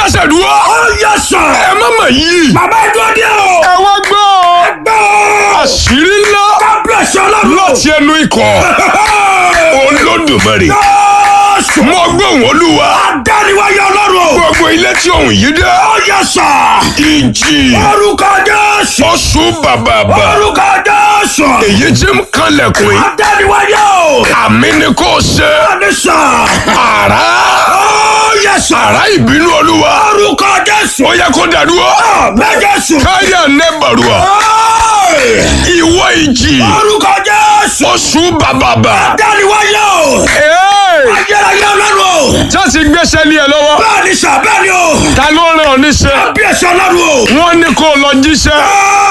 ṣèdúró. Ó yẹ sà. ẹ má mà yí. Bàbá ẹjọ́ dé o. ẹ wá gbọ́ ọ. Gbọ́. àṣírí ńlá Kábíyèsí ọlọ́run. láti ẹnu ikọ̀ olódùmarè. Jésù. mo gbóhùn olúwa. Adániwáyé ọlọ́run o. gbogbo ilé tí òun yìí dé. Ó yẹ sà. ìjì Orúkọ Jésù. oṣù bàbàbà. Orúkọ Jésù. èyí tí ń kanlẹ̀kùn yìí. Adániwáyé o. àmì ni kò ṣe. Bẹ́ẹ̀ni sà. àrá. Ó yẹ sà. àrá ìbínú olúwa. Orúkọ Jésù. ó yẹ kó dàdúrà. Àmín Jésù. káyà nẹ́bàrúà. Ẹ́ẹ̀. ìwọ ìjì. Orúkọ Jésù. oṣù bàbàbà. Adániwáyé o. Ee, Ayérayé ọlọ́run o. jọ́sí gbéṣẹ́ lé ẹ lọ́wọ́. Bẹ́ẹ̀ni sà bẹ́ẹ̀ni o. ta ló rán ọ níṣẹ́. Kábíyèsí ọlọ́run o. wọ́n ní kó lọ jíṣẹ́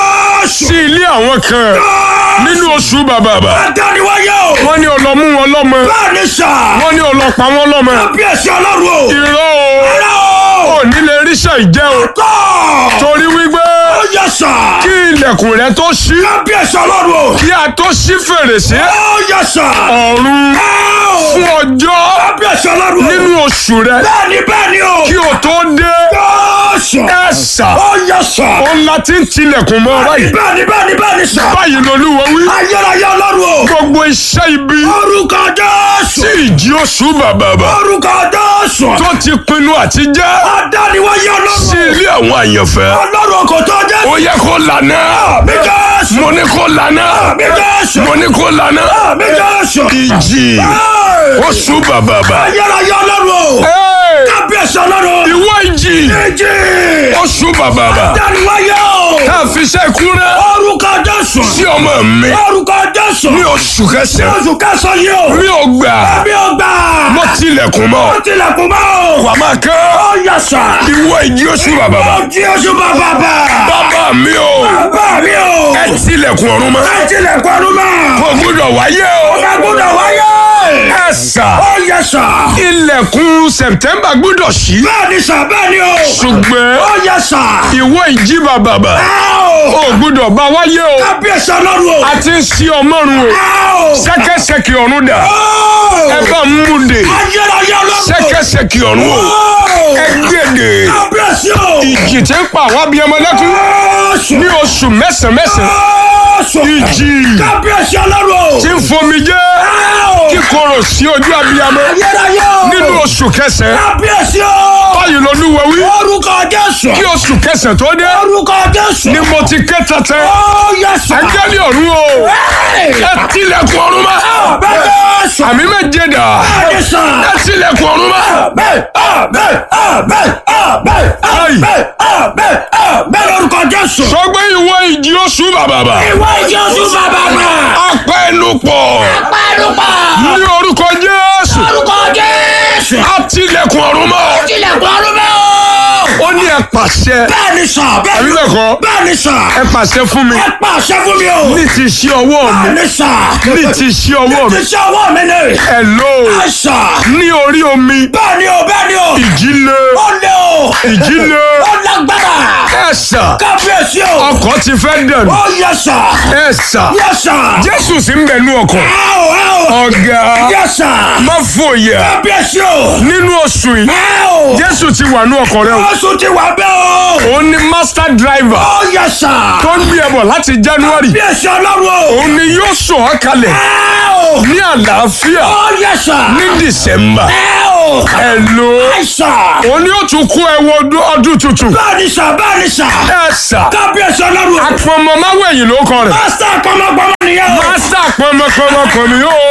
Jésù. sí ilé àwọn kan nínú oṣù bàbàbà. Adániwáyé o. wọ́n ní ó lọ mú wọn lọ́mọ. Bẹ́ẹ̀ni sà. wọ́n ní ó lọ pa wọ́n lọ́mọ. Kábíyèsí ọlọ́run o. irọ́ o Ẹ̀rọ o. ò ní lè ríṣẹ́ ìjẹ́ o. Tọ́. torí wípé Ó yẹ sà. kí ilẹ̀kùn rẹ tó ṣí Kábíyèsí ọlọ́run o. kí a tó ṣí fèrèsé Ó yẹ sà. ọ̀run Ẹ́ẹ̀. fún ọjọ́ Kábíyèsí ọlọ́run o. nínú oṣù rẹ Bẹ́ẹ̀ni bẹ́ẹ̀ni o. kí o tó dé Jésù. ẹ̀sà Ó yẹ sà. òun la ti ń tilẹ̀kùn mọ́ báyìí Bẹ́ẹ̀ni bẹ́ẹ̀ni bẹ́ẹ̀ni sà. báyìí lolúwa wí Ayérayé ọlọ́run o. gbogbo iṣẹ́ ibi Orúkọ Jésù. tí ìjì oṣù bàbàbà Orúkọ Jésù. tó ti pinnu àti jẹ́ Adániwáyé sí ọlọ́run. ilé àwọn àyànfẹ́ Ọlọ́run kò tó jẹ́. ó yẹ kó lànà Àmì Jésù. mo ní kó lànà Àmì Jésù. mo ní kó lànà Àmì Jésù. ìjì Ẹ́ẹ̀. oṣù bàbàbà Ayérayé ọlọ́run o. Ẹ́ẹ̀, Kábíyèsí ọlọ́run. ìwọ ìjì Ìjì. oṣù bàbàbà Adániwáyé o. tá a fi ṣe ìkúrẹ́ Orúkọ Jésù. sí ọmọ mi Orúkọ Jésù. ní oṣù kẹsàn-án Oṣù kẹsàn-án yìí o. mi ò gbà Mi ò gbà. mo tilẹ̀kùn mọ́ Ó tilẹ̀kùn mọ́ o. wà máa kán Ó yẹ sà. ìwọ ìjì oṣù bàbàbà Ó jí oṣù bàbà bà. bàbá mi ò Bàbá mi o. ẹ tilẹ̀kùn ọ̀run mọ́ Ẹ tilẹ̀kùn ọdún mọ́. kò gbúdọ̀ wáyé o Ọba gbọ́dọ̀ wáyé. ẹ sà Ó yẹ sà. ilẹ̀kùn sẹ̀pítẹ́mbà gbúdọ̀ ṣí Bẹ́ẹ̀ni sà bẹ́ẹ̀ni o. ṣùgbọ́n Ó yẹ sà. ìwọ ìjì bàbàbà Ẹ o. ò gbúdọ̀ bá wáyé o Kábíyèsí ọlọ́run o. a ti ń ṣí ọmọrun o Ẹ o. ṣẹ́kẹ́ṣẹkì ọ̀run dà Ó. ẹ bá ń múde Ayérayé ọlọ́run. ṣẹ́kẹ́ṣẹkì ọ̀run o Ó. ẹ gbèdè Kábíyèsí o. ìjì tí ń pa àwọn abiyamọ lẹ́kún Jésù. ní oṣù mẹ́sàn-án mẹ́sàn-án Jésù. ìjì Kábíyèsí ọlọ́run o. tí ń fomi jẹ́ Ẹ o. kíkorò sí ojú abiyamọ Ayérayé o. nínú oṣù kẹsàn-án Kábíyèsí o. báyìí lolúwa wí Orúkọ Jésù. kí oṣù kẹsàn-án tó dé Orúkọ Jésù. ni mo ti ké tẹ́tẹ́ Ó yẹ sà. áńgẹ́lì ọ̀run o Ẹ́ẹ̀. ẹ tilẹ̀kùn ọ̀run mọ́ Bẹ́ẹ̀ Jésù. àmì méje dà Bẹ́ẹ̀ni sà. ẹ tilẹ̀kùn ọ̀run mọ́ Àmín, àmín, àmín, àmín, àmín, àmín, àmín lórúkọ Jésù. sọgbẹ́ ìwọ ìjì oṣù bàbàbà Ìwọ ìjọsìn bàbá náà. apẹnupọ̀ Pẹ́ẹ́nùpà. ní orúkọ Jésù Lórúkọ Jésù. á tilẹ̀kùn ọ̀run mọ́ Tilẹ̀kùn ọdún mẹ́ o. ó ní ẹ pàṣẹ Bẹ́ẹ̀ni sà, àbí bẹ́ẹ̀ni bẹ́ẹ̀ kọ́ bẹ́ẹ̀ni sà. ẹ pàṣẹ fún mi Ẹ pàṣẹ fún mi o. ní ti ṣí ọwọ́ mi Bẹ́ẹ̀ni sà. ní ti ṣí ọwọ́ mi Ti ṣe ọwọ́ mi ni. ẹ lò ó Ẹ sà. ní orí omi Bẹ́ẹ̀ni o, bẹ́ẹ̀ni o. ìjì le Ó lé o. ìjì le Ó lágbára. ẹ sà Kábíyèsí o. ọkọ̀ ti fẹ́ dẹ̀nu Ó yẹ sà. ẹ sà Yẹ sà. Jésù sì ń bẹ nú ọkọ̀ Ẹ o, ẹ o. ọ̀gá Yẹ sà. má fòyà Kábíyèsí o. nínú oṣù yìí Ẹ o. Jésù ti wà nú ọkọ̀ rẹ o Oṣù ti wà bẹ́ẹ̀ o. òun ni master driver Ó yẹ sà. tó ń gbé ẹbọ láti January Kábíyèsí ọlọ́run o. òun ni yóò sọ̀ ọ́ kalẹ̀ Ẹ o. ní àlàáfíà Ó yẹ sà. ní December Ẹ o. ẹ lò ó Ẹ sà. òun ni yóò tún kó ẹwọ ọdún ọdún tuntun Bẹ́ẹ̀ni sà, bẹ́ẹ̀ni sà. ẹ sà Kábíyèsí ọlọ́run o. apọmọ máwẹ̀yìn ló kọ rẹ̀ Pásítà pọmọpọmọ nìyẹn o. master pọmọpọmọ kàn mí ó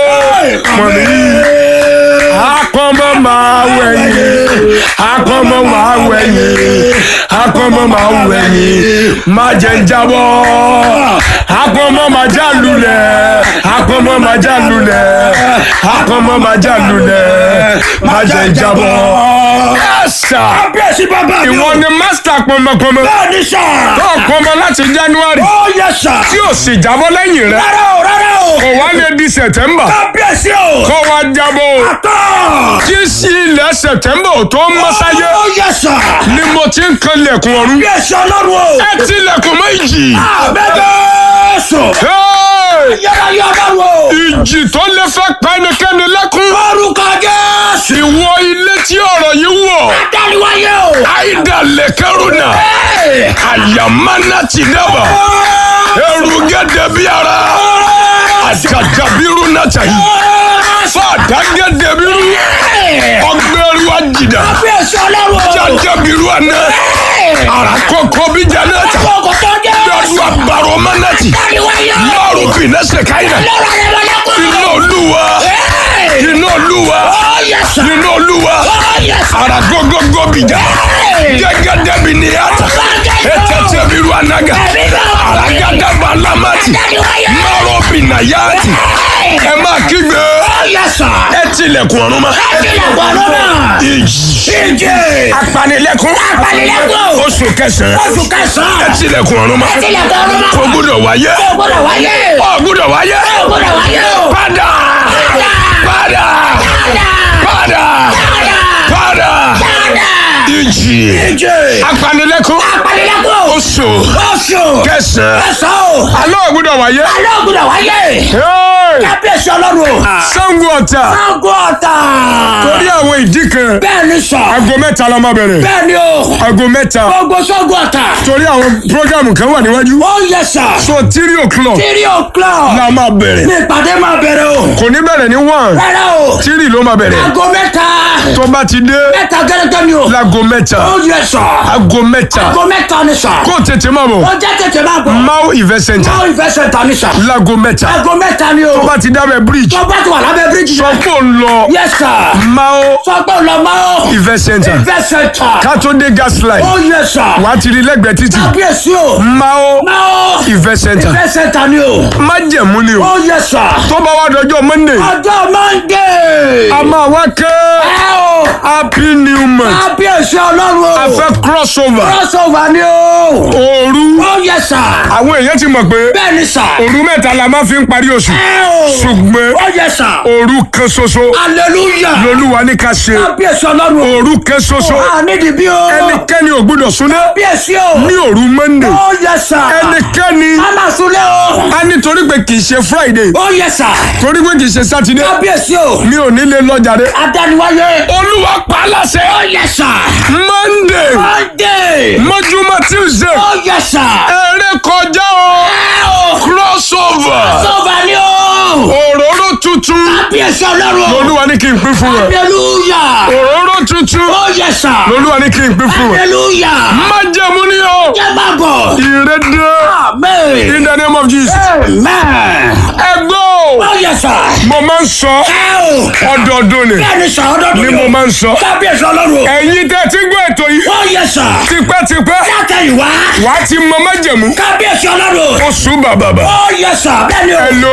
pọ̀n mí apọmọ máwẹ̀yìn apọmọ máwẹ̀yìn apọmọ máwẹ̀yìn má jẹ́ ń jábọ́ apọmọ má já lulẹ̀ apọmọ má já lulẹ̀ apọmọ má já lulẹ̀ má jẹ́ ń jábọ́ ẹ sà Kábíyèsí bàbá mi o. ìwọ ni master pọmọpọmọ Bẹ́ẹ̀ni sà. tó pọmọ láti January Ó yẹ sà. tí ò sì jábọ́ lẹ́yìn rẹ̀ Rárá o, rárá o. kò wá lè di September Kábíyèsí o. kó wá jábọ́ o Tọ́. tí sí ilẹ̀ September ò tó ń mọ́ sáyé Ó yẹ sà. ni mo ti ń kan lẹ̀kùn ọ̀run Kábíyèsí ọlọ́run o. ẹ ti lẹ̀kùn méjì Àbẹ́bẹ́sọ̀. Hey! Ayérayé ọlọ́run o. ìjì tó lè fẹ́ pa ẹnikẹ́ni lẹ́kún. Orúkọ Jésù. ìwọ ilé tí ọ̀rọ̀ yìí wọ̀. Adániwáyé o. àìdá lẹ́kẹ́rùnà. Hey! àyàmánà ti dábàá. ẹrù gẹ́gẹ́ bí ara. àjàjàbírú náà tàyí. fàdá gẹ́gẹ́ bírú. ọgbẹ́rú àjìdá. Kábíyèsí ọlọ́run o. jàjàbírú àná. àràkọ́kọ́ bí jẹ́nà tà. Orúkọ tó Jésù. lọ́dún àbárò mánàtì. Adániwáyé o. lọ́rù bìnẹ́sẹ̀ káyìnà. Lọ́rọ̀ rẹ̀ lọ́lẹ́kùn. iná olúwa. Hey! iná olúwa. Oh, yes, sir. iná olúwa. Oh, yes, sir. àràgógógó bìjà. Hey! gẹ́gẹ́ bí ní ata. ẹtẹtẹ bírú anaga. àràgádàbà lámàtì. Adániwáyé. márùn bìnà yáàtì. Hey! ẹ máa kígbe. Oh, yes, sir. ẹ tilẹ̀kùn ọ̀run ma. Ẹ̀jìnlẹ̀kùn ọ̀run náà. ìjì. Ìjì. apanilẹ́kún. Apanilẹ́kún. oṣù kẹsàn-án. Oṣù kẹsàn-án. ẹ tilẹ̀kùn ọ̀run ma. Ẹ̀jìnlẹ̀kùn ọ̀run náà. kò gbúdọ̀ wáyé. Ó gbọ́dọ̀ wáyé. ó gbúdọ̀ wáyé. Ó gbọ́dọ̀ wáyé o. padà. padà. padà. padà. ìjì. Ìjì. apanilẹ́kún. Apanilẹ́kún. oṣù Oṣù. kẹsàn-án. Kẹsàn-án o. alẹ́ ò gbúdọ̀ wáyé. Alẹ́ ò gbọ́dọ̀ wáyé. Hey! Kábíyèsí ọlọ́run o. Ṣàngó Ọ̀tà. Sango ọ̀tà. torí àwọn ìdí kan. Bẹ́ẹ̀ ni sọ. aago mẹ́ta la máa bẹ̀rẹ̀. Bẹ́ẹ̀ ni o. aago mẹ́ta. Gbogbo Sango ọ̀tà. torí àwọn programu kan wà níwájú. Ó yẹ sà. so three o'clock Three o'clock. la máa bẹ̀rẹ̀. Ní ìpàdé máa bẹ̀rẹ̀ o. kò ní bẹ̀rẹ̀ ní one Rárá o. three ló máa bẹ̀rẹ̀. Aago mẹ́ta. tó bá ti dé Mẹ́ta gẹ́gẹ́ ni o. láago mẹ́ta Ó yẹ sà. aago mẹ́ta Aago mẹ́ta ni sà. kó tètè máa bọ̀ Ó jẹ́ tètè máa bọ̀. Mau event center Ó ìfẹsẹ̀ ta ni sà. láago mẹ́ta Aago mẹ́ta ni o. tó bá ti dábẹ̀ bridge Tó bá ti wà lábẹ́ bíríjì. sọ pé ò ń lọ Yes sir. Mau Sọ pé ò lọ máa o. event center Ìfẹsẹ̀ ta. ká tó dé gas line Ó yẹ sà. wà á ti rí lẹ́gbẹ̀ẹ́ títì Kábíyèsí o. Mau Máa o. event center Ìfẹsẹ̀ ta ni o. májẹ̀mú ni o Ó yẹ sà. tó bá wá dọjọ́ monday Ọjọ́ Monday. a máa wá ké Ẹ o. happy new month Kábíyèsí ọlọ́run o. a fẹ́ crossover Crossover ni o. òru Ó yẹ sà. àwọn èèyàn ti mọ̀ pé Bẹ́ẹ̀ ni sà. òru mẹ́ta la máa fi ń parí oṣù Ẹ o. ṣùgbọ́n Ó yẹ sà. òru kan ṣoṣo Hallelujah. lolúwa ní ká ṣe Kábíyèsí ọlọ́run o. òru kan ṣoṣo A nídìí bí o. ẹnikẹ́ni ò gbúdọ̀ súnlé Kábíyèsí o. ní òru monday Ó yẹ sà. ẹnikẹ́ni Mama Sule o. a nítorí pé kì í ṣe friday Ó yẹ sà. torí pé kì í ṣe saturday Kábíyèsí o. mi ò ní lè lọ jàre. Adániwáyé. olúwa pa á láṣẹ Ó yẹ sà. monday Monday. mọ́júmọ́ tuesday Ó yẹ sà. eré kọjá o Ẹ o. crossover Sọ́ba ni o. òróró tuntun Kábíyèsí ọlọ́run o. lolúwa ní kí n pín fún wọn Hallelujah. òróró tuntun Ó yẹ sà. lolúwa ní kí n pín fún wọn Hallelujah. májẹ̀mú ni o Jẹ́ máa bọ̀. ìrédé Amen. in the name of jesus Amen. ẹgbọ́ Ó yẹ sà. mo máa ń sọ Ẹ o. ọdọọdún ni Bẹ́ẹ̀ ni sà ọdọọdún ni ni mo o. máa ń sọ Kábíyèsí ọlọ́run o. ẹ̀yin tẹ́ ti gbọ́ ètò yìí Ó yẹ sà. tipẹ́tipẹ́ Látẹ̀yìnwá. wà á ti mọ májẹ̀mú Kábíyèsí ọlọ́run o. oṣù bàbàbà Ó yẹ sà. Bẹ́ẹ̀ ni o. ẹ̀lò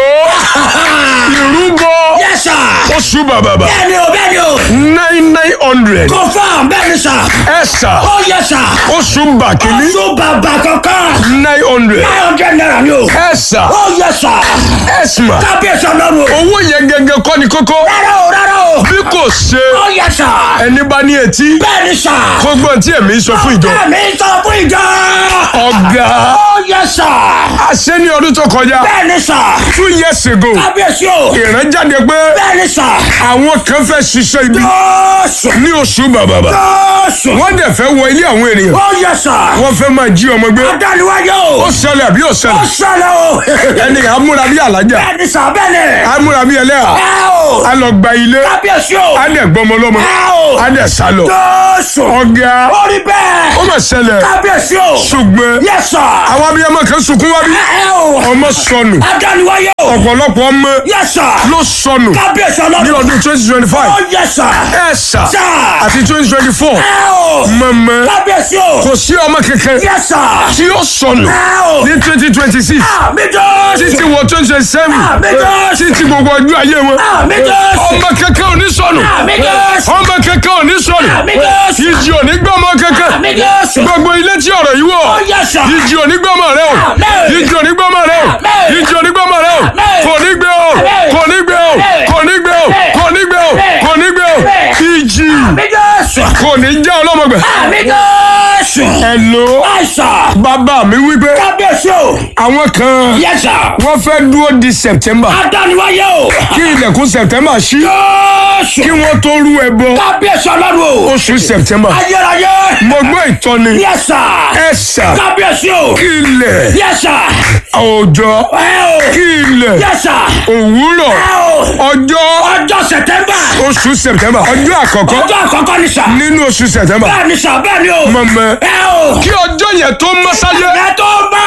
ìrúbọ Yẹ sà. oṣù bàbàbà Bẹ́ẹ̀ ni o. Bẹ́ẹ̀ ni o. nine nine hundred Confirm. Bẹ́ẹ̀ ni sà. ẹ̀sà Ó yẹ sà. oṣù bàkínní Oṣù bàbà kankan. nine hundred Nine hundred naira ni o. ẹ̀sà Ó yẹ sà. ẹ̀sìmà Kábíyèsí ọlọ́run o. owó yẹn gẹ́gẹ́ kọ́ ni kókó Rárá o. Rárá o. bí kò ṣe Ó yẹ sà. ẹni bá ní etí Bẹ́ẹ̀ ni sà. kó gbọ́n tí èmi sọ fún ìjọ Bẹ́ẹ̀ mi sọ fún ìjọ. ọ̀gá Ó yẹ sà. àṣẹ ní ọdún tó kọjá Bẹ́ẹ̀ ni sà. two years ago Kábíyèsí o. ìrànjáde pé Bẹ́ẹ̀ ni sà. àwọn kan fẹ́ ṣiṣẹ́ ibi Jọ́sù. ní oṣù bàbàbà Jọ́sù. wọ́n dẹ̀ fẹ́ wọ ilé àwọn ènìyàn Ó yẹ sà. wọ́n fẹ́ máa jí ọmọ gbé Adániwáyé o. ó ṣẹlẹ̀ àbí ó Ó ṣẹlẹ̀ ṣẹlẹ̀ o. ẹni amúra bí alájà Bẹ́ẹ̀ ni sà bẹ́ẹ̀ ni. amúra bí ẹlẹ́à Ẹ o. a lọ gba ilé Kábíyèsí o. a dẹ̀ gbọmọ lọ́mọ Ẹ o. a dẹ̀ sá lọ Jọ́sù. ọ̀gá Ó rí bẹ́ẹ̀. ó mà ṣẹlẹ̀ Kábíyèsí o. ṣùgbọ́n Yẹ sà. àwọn abiyamọ kan sunkún wá bí Ẹ o. ọmọ sọnù Adániwáyé o. ọ̀pọ̀lọpọ̀ ọmọ Yẹ sà. ló sọnù Kábíyèsí ní ọlọ́run. ọdún twenty twenty five Ó yẹ sà. ẹ̀ sà Sà. àti twenty twenty four Ẹ o. mọ̀mọ́ Kábíyèsí o. kò sí ọmọ kankan Yẹ sà. tí ó sọnù Ẹ o. ní twenty twenty six Àmì Jọ́sù. títí wọ twenty twenty seven Àmì Jọ́sù. títí gbogbo ọjọ́ ayé wọn Àmì Jọ́sù. ọmọ kankan ò ní sọnù Àmì Jọ́sù. ọmọ kankan ò ní sọnù Àmì Jọ́sù. ìjì ò ní gbọ́mọ kankan Àmì Jọ́sù. gbogbo ilé tí ọ̀rọ̀ yìí wọ̀ Ó yẹ sà. ìjì ò ní gbọ́mọ rẹ o Àmín. ìjì ò ní gbọ́mọ rẹ o Àmín. ìjì ò ní gbọ́mọ rẹ o Àmín. kò ní gbé o Àmín. kò ní gbé o Àmín. kò ní gbé o Àmín. kò ní gbé o Àmín. kò ní gbé o Àmín. ìjì Àmì Jọ́sù. Jésù. kò ní jẹ́ ọlọ́mọgbẹ̀. Àmì Jésù. Hello. Àìsàn. bàbá mi wípé Kábíyèsí o. àwọn kan Yes sir. wọ́n fẹ́ dúró di September Adániwáyé o. kí ilẹ̀kùn September ṣí Jésù. kí wọ́n tó rú ẹbọ Kábíyèsí ọlọ́run o. oṣù September. Ayérayé. mo gbọ́ ìtọ́ni Yes sir. ẹ̀sà Kábíyèsí o. kí ilẹ̀ Yes sir. òòjọ́ Ẹ o. kí ilẹ̀ Yes sir. òwúrọ̀ Ẹ o. ọjọ́ Ọjọ́ Sẹ̀tẹ́mbà. oṣù September ọjọ́ àkọ́kọ́ Ọjọ́ àkọ́kọ́ ni sà. nínú oṣù September Bẹ́ẹ̀ ni sà bẹ́ẹ̀ ni o. mọ̀mọ́ Ẹ o. kí ọjọ́ yẹn tó mọ́ sáyé Ẹ tó bá.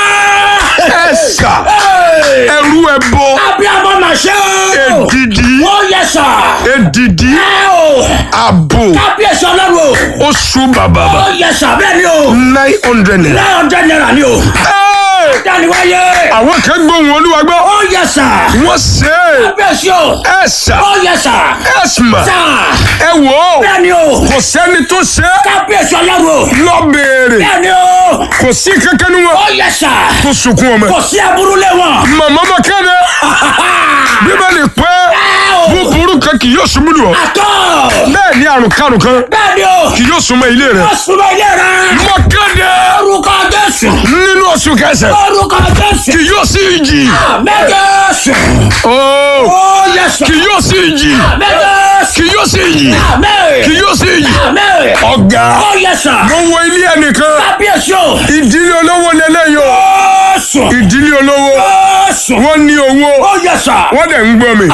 ẹ̀sà Ẹ. ẹrú ẹbọ Abiyamọ mà ṣe o. èdìdí Ó yẹ sà. èdìdí Ẹ o. àbò Kábíyèsí ọlọ́run o. oṣù bàbà Ó yẹ sà bẹ́ẹ̀ ni o. nine hundred naira. Nine hundred naira ni o. Hey! Dániwáyé. àwọn kan gbóhùn olúwa gbọ́ Ó yẹ sà. wọ́n ṣe é Kábíyèsí o. ẹ̀sà Ó yẹ sà. ẹ̀sìmà Sà. ẹ wò ó Bẹ́ẹ̀ ni o. kò sẹ́ni tó ṣe é Kábíyèsí ọlọ́run o. lọ béèrè Bẹ́ẹ̀ ni o. kò sí kankan ní wọn Ó yẹ sà. tó sunkún ọmọ Kò sí aburú lé wọn. màmá ma kéde bíbélì pé Ẹ o. búburú kan kì yóò súnmọ́ lù ọ́ Àtọ̀. bẹ́ẹ̀ ni àrùn karùn kan Bẹ́ẹ̀ ni o. kì yóò súnmọ́ ilé rẹ̀ Ó súnmọ́ ilé rẹ̀. mo kéde Orúkọ Jésù. nínú oṣù kẹsẹ̀ Orúkọ Jésù. kì yóò sí ìjì Mẹ́jẹ̀sù. ooo Ó yẹ sà. kì yóò sí ìjì Mẹ́jẹ̀sù. kì yóò sí ìjì Àmín. kì yóò sí ìjì Àmín. ọ̀gá Ó yẹ sà. mo wo ilé ẹnìkan Kábíyèsí o. ìdílé olówó lélẹ́yìn o Jésù. ìdílé olówó Jésù. wọ́n ní owó Ó yẹ sà. wọ́n dẹ̀ ń gbọ́ mi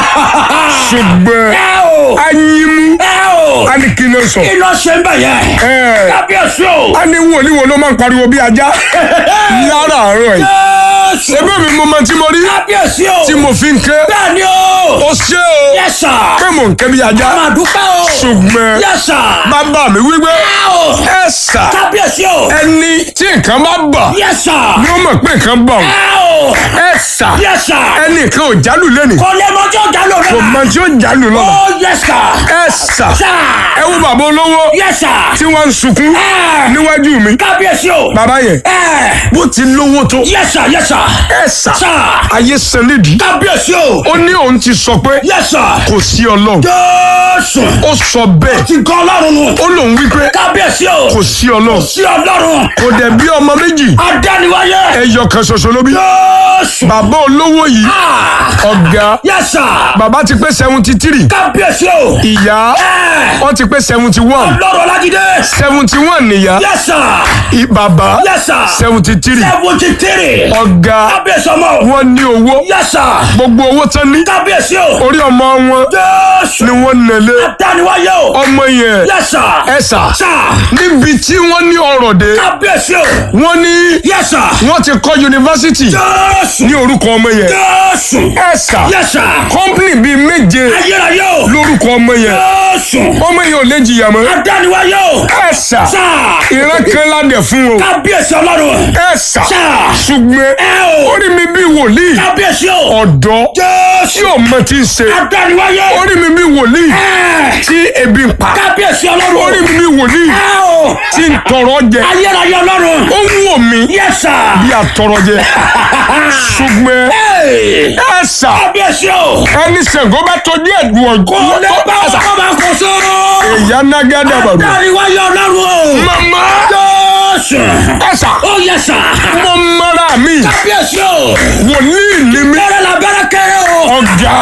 ṣùgbọ́n Ẹ o. anyimu Ẹ o. a ní kí ló sọ Kí ló ṣe ń bẹ̀ yẹn? ẹ Kábíyèsí o. a ní wòlíì wo ló máa ń pariwo bí ajá lára àárọ̀ yìí Jésù. ẹgbẹ́ mi mo máa tí mo rí Kábíyèsí o. tí mo fi ń ké Bẹ́ẹ̀ ni o. o ṣé o Yẹ sà. pé mò ń ké bí ajá Máa dúpẹ́ o. ṣùgbọ́n Yẹ sà. bàbá mi wípé Ẹ o. ẹ sà Kábíyèsí o. ẹni tí nǹkan bá bà Yẹ sà. ni ó mọ̀ pé nǹkan bà ọ́ Ẹ o. ẹ sà Yẹ sà. ẹnì kan ò jálù lẹ́nìí Kò lè mọ tí ó dá lò kò náà. mọ tí ó jálù lọ́la Ó yẹ sà. ẹ sà Sà. ẹ wo bàbá olówó Yẹ sà. tí wọ́n ń sunkún Ẹ. níwájú mi Kábíyèsí o. bàbá yẹn Ẹ. bó ti lówó tó Yẹ sà yẹ sà. ẹ sà Sà. ayé san nídìí Kábíyèsí o. ó ní òun ti sọ pé Yẹ sà. kò sí ọlọ́run Jésù. ó sọ bẹ́ẹ̀ Ti gan ọlọ́run nù. ó lòun wípé Kábíyèsí o. kò sí ọlọ́run Sí ọlọ́run. kò dẹ̀ bí ọmọ méjì Adániwáyé. ẹyọ kan ṣoṣo ló bí Jésù. bàbá olówó yìí Ah. ọ̀gá Yẹ sà. bàbá ti pé seventy three Kábíyèsí o. ìyá Ẹ. wọ́n ti pé seventy one Ọlọ́run Ọlájídé. seventy one nìyá Yẹ sà. i- bàbá Yẹ sà. seventy three Seventy three. ọ̀gá Kábíyèsí ọmọ. wọ́n ní owó Yẹ sà. gbogbo owó tán ní Kábíyèsí o. orí ọmọ wọn Jésù. ni wọ́n nẹ̀lé Adániwáyé o. ọmọ yẹn Yẹ sà. ẹ sà Sà. níbi tí wọ́n ní ọrọ̀ dé Kábíyèsí o. wọ́n ní Yẹ sà. wọ́n ti kọ́ yunifásitì Jésù. ní orúkọ ọmọ yẹn Jésù. ẹ sà Yẹ sà. kọ́ńpìnì bíi méje Ayérayé o. lórúkọ ọmọ yẹn Jésù. ọmọ yẹn ò lè jìyà mọ́ Adániwáyé o. ẹ sà Sà. ìran kan ládẹ̀ fún o Kábíyèsí ọlọ́run. ẹ sà Sà. ṣùgbọ́n Ẹ o. orí mi bíi wòlíì Kábíyèsí o. ọ̀dọ́ tí Jésù. ò mọ tí ń ṣe Adániwáyé. orí mi bíi wòlíì Ẹ. tí ebi ń pa Kábíyèsí ọlọ́run. orí mi bíi wòlíì Ẹ o. tí ń tọrọ jẹ Ayérayé ọlọ́run. ó ń wò mí Yẹ sà. bí àtọrọ jẹ ṣùgbọ́n Ẹ. ẹ sà Kábíyèsí o. ẹni Ṣàngó bá tọjú ẹ̀dùn Kò lè bá ọ̀gbọ́n ọkọ̀ máa kó sóró. ìyá nágádà bàbá Adániwáyé ọlọ́run o. mama Jésù. ẹ sà Ó yẹ sà. mo mara mi Kábíyèsí o. wòlíì ni mi Bẹ́rẹ̀ la bẹ́rẹ̀ kéré o. ọ̀gá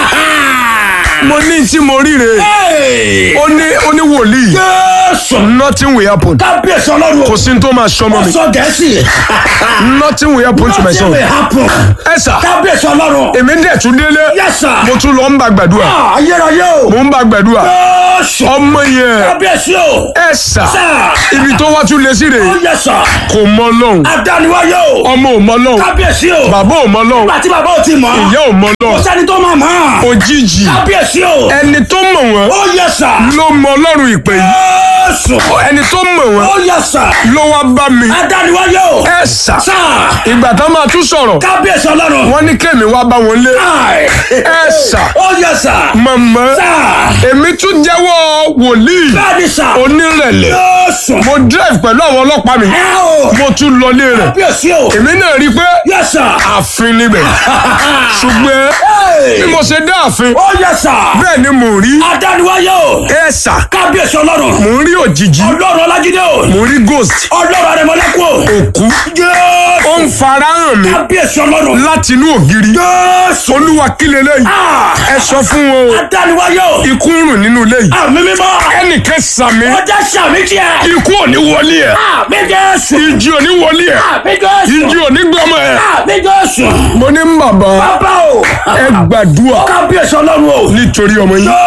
mo ní tí mo ríre Hey. ó ní ó ní wòlíì Jésù. nothing will happen Kábíyèsí ọlọ́run o. kò sí ní tó máa sọmọ mi Sọ Gẹ̀ẹ́sì. nothing will happen to my Nothing son will happen. ẹ sà Kábíyèsí ọlọ́run. èmi dẹ̀ tún délé Yes sir. mo tún lọ ń bá gbàdúrà Ah, Ayérayé o. mo ń bá gbàdúrà Jésù. ọmọ yẹn Kábíyèsí o. ẹ sà Sir. ibi tó wá tún lé sí rè Ó yẹ sà. kò mọ lọ́hùn Adániwáyé o. ọmọ ò mọ lọ́hùn Kábíyèsí o. bàbá ò mọ lọ́hùn Nígbà tí bàbá ò ti mọ̀. ìyá ò mọ Kò lọ́hùn sẹ́ni tó máa mọ̀. òjijì Kábíyèsí o. ẹni tó mọ̀ wọ́n Ó yẹ sà. ló mọ ọlọ́run ìpè yìí Jésù. ẹni tó mọ̀ wọ́n Ó yẹ sà. ló wá bá mi Adániwáyé o. ẹ sà Sà. ìgbà tó máa tún sọ̀rọ̀ Kábíyèsí ọlọ́run. wọ́n ní kémi wá bá wọn lé Ai. ẹ sà Ó yẹ sà. mọ̀mọ́ Sà. èmi tún jẹ́wọ́ wòlíì Bẹ́ẹ̀ni sà. onírẹ̀lẹ̀ Jésù. mo drive pẹ̀lú àwọn ọlọ́pàá mi ẹ o. mo tún lọlé rẹ̀ kábíyèsí o. èmi náà rí i pé yes sir. ààfin níbẹ̀ ṣùgbọ́n Hey. bí mo ṣe dé ààfin ó yes sir. bẹ́ẹ̀ ni mò ń rí adániwáyé o. ẹ̀sà kábíyèsí ọlọ́run. mò ń rí òjijì ọlọ́run ọlájídé o. mò ń rí ghost ọlọ́run arẹmọlẹ́kùn o. òkú ó jésù. ń fara hàn mí kábíyèsí ọlọ́run. láti inú ògiri jésù. olúwa kí leléyìí Ah. ẹ sọ fún wọn o adániwáyé o. ikú ń rùn nínú ilé yìí àmì mímọ́. ẹnìkan sàmì ọjà sàmì tiẹ̀. ikú ò ní wọlé ẹ àmì jésù. ìjì ò ní wọlé ẹ àmì jésù. ìjì ò ní gbọmọ ẹ àmì jésù. mo ní bàbá bàbá o. ẹ gbàdúrà kábíyèsí ọlọ́run o. nítorí ọmọ yín